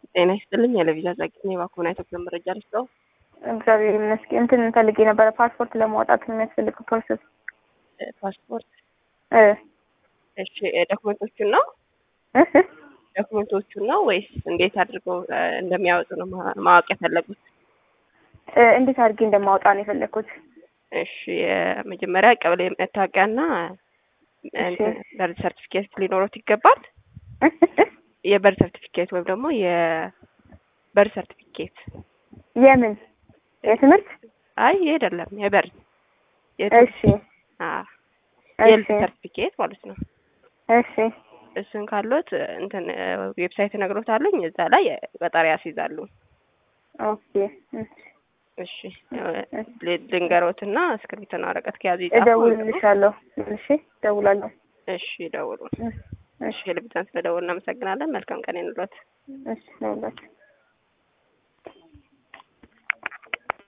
ጤና ይስጥልኝ። የለቪዛ ዛጊኝ የባኮና ኢትዮጵያ መረጃ ልስጠው። እግዚአብሔር ይመስገን። እንትን ፈልጌ ነበረ ፓስፖርት ለማውጣት የሚያስፈልግ ፕሮሰስ። ፓስፖርት እ እሺ፣ ዶክመንቶቹን ነው እ ዶክመንቶቹን ነው ወይስ እንዴት አድርገው እ እንደሚያወጡ ነው ማ- ማወቅ የፈለጉት? እ እንዴት አድርጌ እንደማውጣ ነው የፈለግኩት። እሺ፣ የመጀመሪያ ቀበሌ መታወቂያና እንትን በርዝ ሰርቲፊኬት ሊኖሩት ይገባል። የበርዝ ሰርቲፊኬት ወይም ደግሞ የበርዝ ሰርቲፊኬት የምን የትምህርት? አይ ይሄ አይደለም፣ የበርዝ እሺ የልድ እሺ ሰርቲፊኬት ማለት ነው። እሺ እሱን ካሉት እንትን ዌብሳይት እነግሮታለኝ እዛ ላይ ቀጠሮ ያስይዛሉ። ኦኬ እሺ እሺ ል- ልንገሮትና እስክሪብቶና ወረቀት ከያዙ ይጻፉ። እደውልልሻለሁ። እሺ እደውላለሁ። እሺ ደውሉ። እሺ እሺ ልብዛን ስለደውል እናመሰግናለን። መልካም ቀን ይኑሮት። እሺ እደውላለሁ።